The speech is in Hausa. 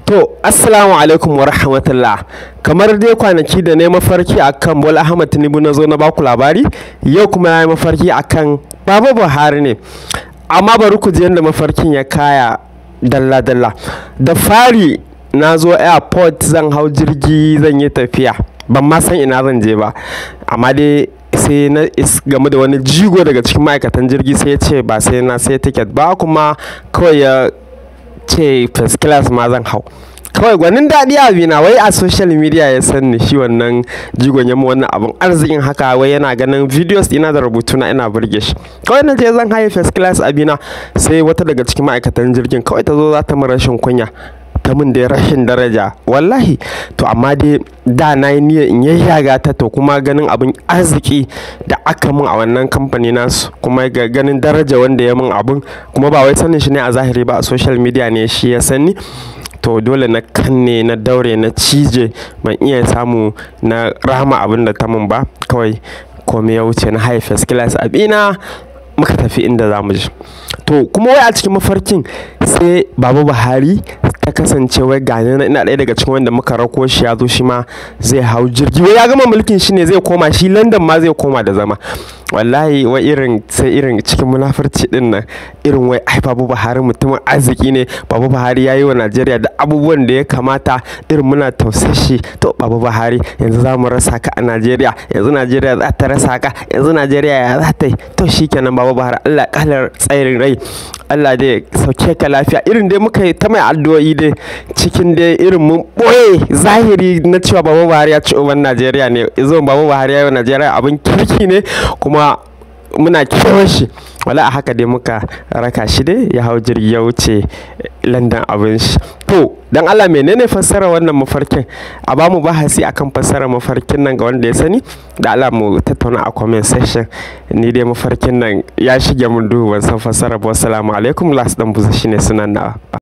To, Assalamu alaikum wa rahmatullah. Kamar dai kwanaki da na yi mafarki akan Bola Ahmad Tinubu na zo na baku labari, yau kuma na yi mafarki akan Baba Buhari ne. Amma bari ku ji yadda mafarkin ya kaya dalla-dalla. Da fari na zo airport zan hau jirgi zan yi tafiya. Ban ma san ina zan je ba. Amma dai sai na game da wani jigo daga cikin ma'aikatan jirgi sai ya ce ba sai na sai ticket ba kuma kawai ya ce first class ma zan hau kawai gwanin daɗi abina wai a social media ya san ni shi wannan jigon yamma wannan abin arzikin haka wai yana ganin videos ina da rubutu na ina burge shi kawai na je zan haye first class abina sai wata daga cikin ma'aikatan jirgin kawai ta zo za ta min rashin kunya ta min da rashin daraja wallahi to amma dai da na yi niyyar in yayyaga ta to kuma ganin abin arziki da aka min a wannan kamfani nasu kuma ga ganin daraja wanda ya min abin kuma ba wai sanin shi ne a zahiri ba a social media ne shi ya sani to dole na kanne na daure na cije ban iya samu na rama abin da ta min ba kawai komai ya wuce na high first class abina muka tafi inda za mu je to kuma wai a cikin mafarkin sai baba buhari ta kasance wai gani na ina ɗaya daga cikin wanda muka rako shi ya zo shi ma zai hau jirgi wai ya gama mulkin shi ne zai koma shi london ma zai koma da zama wallahi wai irin sai irin cikin munafurci din nan irin wai ai babu buhari mutumin arziki ne babu buhari ya yi wa najeriya da abubuwan da ya kamata irin muna tausashi to babu buhari yanzu za mu rasa ka a najeriya yanzu najeriya za ta rasa ka yanzu najeriya ya za ta yi to shikenan babu buhari allah kalar tsayin rai allah dai sauke ka lafiya irin dai muka yi ta mai addu'o'i dai cikin dai irin mun boye zahiri na cewa babu buhari ya ci uban najeriya ne zo babu buhari ya yi wa najeriya abin kirki ne kuma muna kewan shi wala a haka dai muka raka shi dai ya hau jirgi ya wuce london abin shi to dan allah menene fassara wannan mafarkin a ba mu bahasi akan fassara mafarkin nan ga wanda ya sani da allah mu tattauna a comment section ni dai mafarkin nan ya shige mun duhu ban san fassara ba wassalamu alaikum las dan buza shine sunan na